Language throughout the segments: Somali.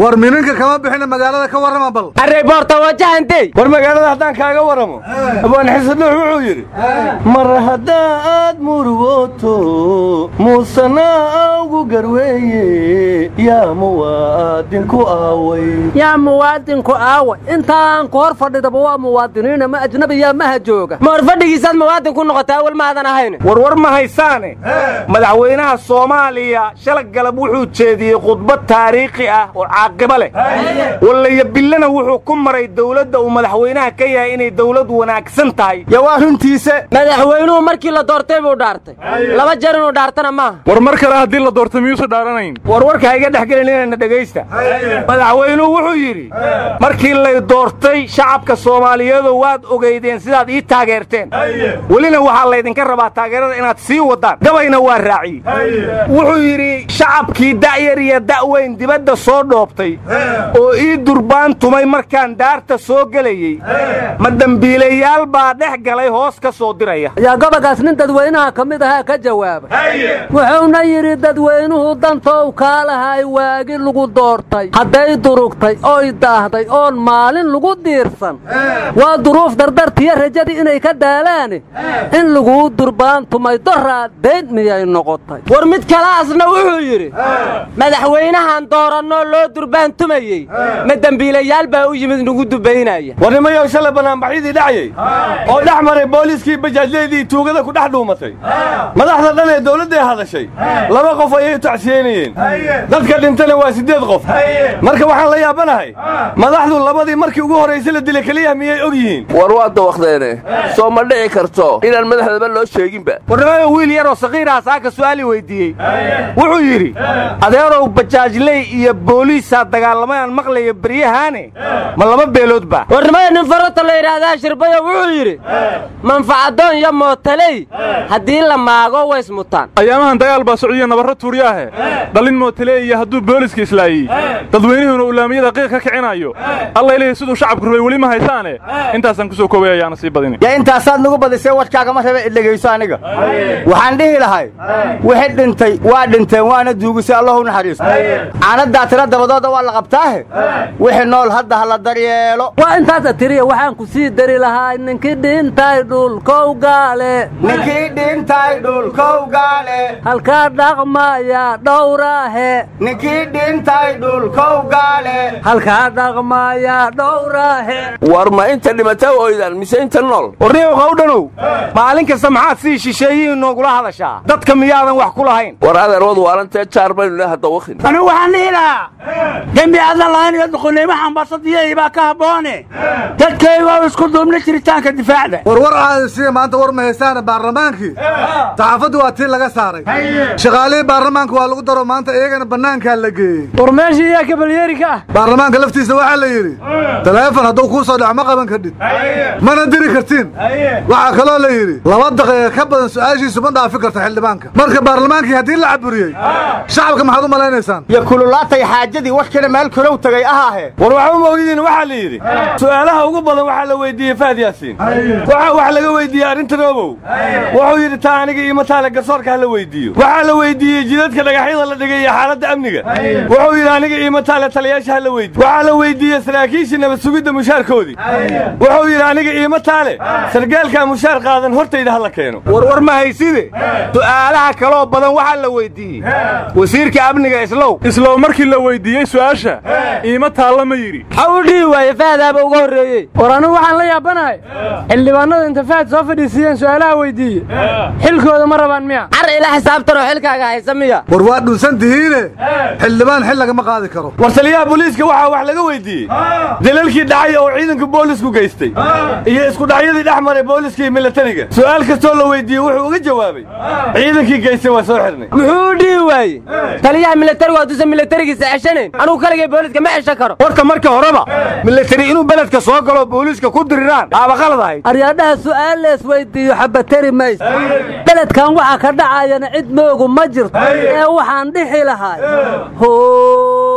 war mininka kama bixina magaalada ka warrama bal array boorta wajahantey war magaalada haddaan kaaga warramo abaan xisadhuux wuxuu yidhi mar haddaad murugooto muusana ugu garweeye yaa muwaadinku aaway yaa muwaadinku aawa intaan ku hor fadhidaba waa muwaadiniina ma ajnabiyaa maha jooga ma hor fadhigiisaad muwaadin ku noqotay awal maadan ahayn warwar ma haysaane madaxweynaha soomaaliya shala galab wuxuu jeediyey khudbad taariikhi ah oo caaqibo leh wallaya billana wuxuu ku maray dawladda uu madaxweynaha ka yahay inay dawlad wanaagsan tahay yaa waa runtiisa madaxweynuhu markii la doortay buu dhaartay laba jeer inuu dhaartana maaha war mar kale haddii la doorto miyuusa dhaaranayn warwarka ha iga dhex gelinina dhegaysta madaxweynuhu wuxuu yidhi markii lay doortay shacabka soomaaliyeedu waad ogeydeen sidaad ii taageerteen welina waxaa laydinka rabaa taageerada inaad sii waddaan gabayna waa raaciyey wuxuu yidhi shacabkii da'yar iyo da'weyn dibadda soo dhoobtay oo ii durbaan tumay markaan daarta soo gelayey ma dembiilayaal baa dhex galay hoos ka soo diraya yaa gobagaas nin dadweynaha ka mid ahaa ka jawaaba wuxuuna yidhi dadweynuhu dantow kaalahay waagi lagu doortay hadday durugtay oy daahday oon maalin lagu diirsan waa duruuf dardartiyo rajadii inay ka daalaane in laguu durbaan tumay doraa dayn miyay noqotay war mid kalaasna wuxuu yidhi madaxweynahan doorannoo loo durbaan tumayey ma dembiilayaal baa u yimid nagu dubaynaya war nimayow shalay banaanbaxyadii dhacayey oo dhex maray booliiskii bajaajleedii tuugada ku dhex dhuumatay madaxda dhan ee dawladday hadashay laba qof ayay u tacsiyeynayeen dadka dhintana waa siddeed qof marka waxaan la yaabanahay madaxdu labadii markii ugu horraysay la dilay keliya miyay og yihiin war waa dawaqdeene soo ma dhici karto inaan madaxdaba loo sheeginba warnimada wiil yaroo sakiiraha saaka su'aalii weyddiiyey wuxuu yidhi adeerow bajaajley iyo booliisaa dagaalamayaan maqlaya beryahaane ma laba beeloodba warnimada nin farota la yidhaahdaa shirbayo wuxuu yidhi manfacadoon iyo mootaley haddii la maago ways mutaan ayaamahan dagaal baa socdiya nabarro tuuryaahe dhalin mootaleey iyo hadduu booliska islaayey dadweynuhuna ulaamiyada qiiq ka kicinayo alla ilaahay siduu shacabku rabay weli ma haysaane intaasaan ku soo koobay ayaana sii badini yaa intaasaad nagu badisay warkaagama raba idhegayso aniga waxaan dhihi lahay wixii dhintay waa dhinteen waana duugisay allahu naxariisto caanadaa tira dabadooda waa la qabtaahe wixii nool hadda ha la daryeelo waa intaasa tiriya waxaan ku sii dari lahaa ninkii dhintay dhulkow gaale ninkii dhintay dhulkow gaale halkaa dhaqmaya dhowraahe ninkii dhintay dhulkow gaale halkaa dhaqmaya dhowraahe war ma inta dhimata oydan mise inta nool warniyow qawdhanow maalin kasta maxaad sii shisheeyihiin noogula hadashaa dadka miyaadan wax ku lahayn war adeerwad waarantee jaar baynu le hadda wakin anigu waxaan dhihi lahaa dembi aadan lahayn iyo duqulnimo xambasadiyey baa ka habboone dadkayga oo isku duubna jiritaanka difaacda warwar aadasiya maanta war ma haystaane baarlamaankii saxaafaddu waa tii laga saaray shaqaalihii baarlamaanka waa lagu daro maanta iyagana bannaankaa la geeyey war meeshii iyaa kabalyeeri ka ah baarlamaanka laftiisa waxaa la yidhi taleefon hadduu kuu soo dhaco ma qaban kadhid mana diri kartiin waxaa kaloo la yidhi laba daqiiqa ka badan su'aashiisu ma dhaafi karta xildhibaanka marka baarlamaankii haddii la caburiyey shacabka maxaad u malaynaysaan iyo kululaatay xaajadii warkina meel kulow tagay ahaahe war waxba ma ogdiin waxaa la yidhi su'aalaha ugu badan waxaa la weydiiyey faad yaasiin waxa wax laga weydiiyey arrinta roobow wuxuu yidhi taa aniga iyo mataale garsoorka ha la weydiiyo waxaa la weydiiyey jidadka dhagaxyada la dhigay iyo xaaladda amniga wuxuu yidhi aniga iyo mataale taliyaasha ha la weydiiyo waxaa la weydiiyey saraakiishii nabad sugidda mushaarkoodii wuxuu yidhi aniga iyo mataale sargaalkaa mushaar qaadan hortayda ha la keeno warwar ma hayside su'aalaha kaloo badan waxaa la weydiiyey wasiirka amniga islow islow markii la weyddiiyey su'aasha iima taalla ma yidhi maxaa u dhihi waaye fahdaaba uga horreeyey war anigu waxaan la yaabanahay xildhibaanada inta fahad soo fadhiisiiyeen su'aalaha weyddiiye xilkooda ma rabaan miya car ila xisaabtanoo xilkaaga haysa miya war waa dhunsan tihiine xildhibaan xil lagama qaadi karo war taliyaha booliiska waxaa wax laga weydiiyey dalalkii dhacay oo ciidanka boolisku geystay iyo isku dhacyadii dhex maray booliska iyo milatariga su'aal kastoo la weydiiyey wuxuu uga jawaabay ciidankii geystay waa soo xidhnay muxuu u dhihi waaye taliyaha milatarigu hadduusan milatarigiisa ceshanayn anugu kaligay booliska ma ceshan karo horta marka horeba milatari inuu beledka soo galo booliiska ku diriraan aaba qalad ahayd aryaadhaha su'aal lees weyddiiyo xabateri mayso beledkan waxa ka dhacayana cid moogu ma jirto ee waxaan dhixi lahay how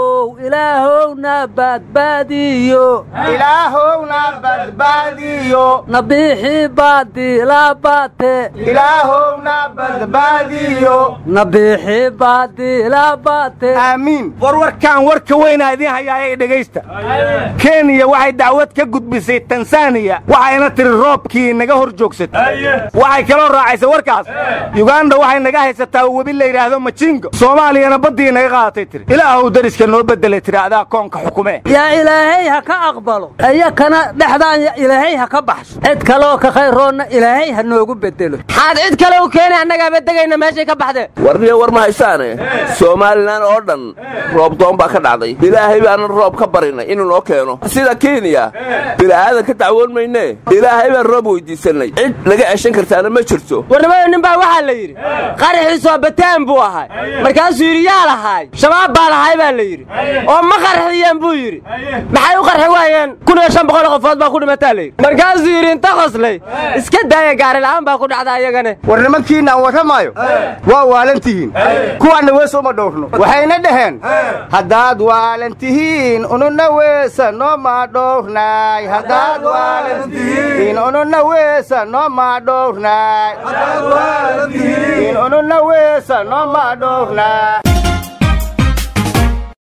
ilaahowna badbaadiyo ilaahowna badbaadiyo nabiixii baadiila baate ilaahowna badbaadiyo nabiixii baadiila baate aamiin war warkaan warka weynaa idiin hayaayay dhegaysta kenya waxay dacwad ka gudbisay tansaaniya waxayna tiri roobkii naga hor joogsatay waxay kaloo raacaysa warkaas yuganda waxay naga haysataa webi la yidhaahdo majingo soomaaliyana baddii naga qaadatay tiri ilaahow dariska noo beddelay tiri adaa koonka xukume yaa ilaahay ha ka aqbalo iyakana dhexdaan ya ilaahay ha ka baxso cid kaleoo ka khayroonna ilaahay ha noogu bedelo maxaad cid kale u keenay annagaaba degayna meeshay ka baxdeen warniyo war ma haysaane somalilan oo dhan roob doon baa ka dhacday ilaahay baanan roob ka barinay inuu noo keeno sida kenya bila'aadan ka dacwoon maynee ilaahay baan roob weyddiisannay cid naga ceshan kartaana ma jirto warnimada nin baa waxaa la yidhi qaraxiisoo bataan buu ahay markaasuu yidhi yaa lahaay shabaab baa lahay baa la yidhi oo ma qarxiyeen buu yidhi maxay u qarxi waayeen kun iyo shan boqol qofood baa ku dhimataa la yidhi markaasuu yidhi inta qoslay iska daaya gaarila'aan baa ku dhacda ayagane war nimankiina aan warramaayo waa waalan tihiin kuwaanna wees uma dhowrno waxayna dhaheen haddaad waalan tihiin ununa weesa nooma dhowrnaay haddaad waalan tihiin ununa weesa nooma dhowrnaay ununa weesa nooma dhowrnaay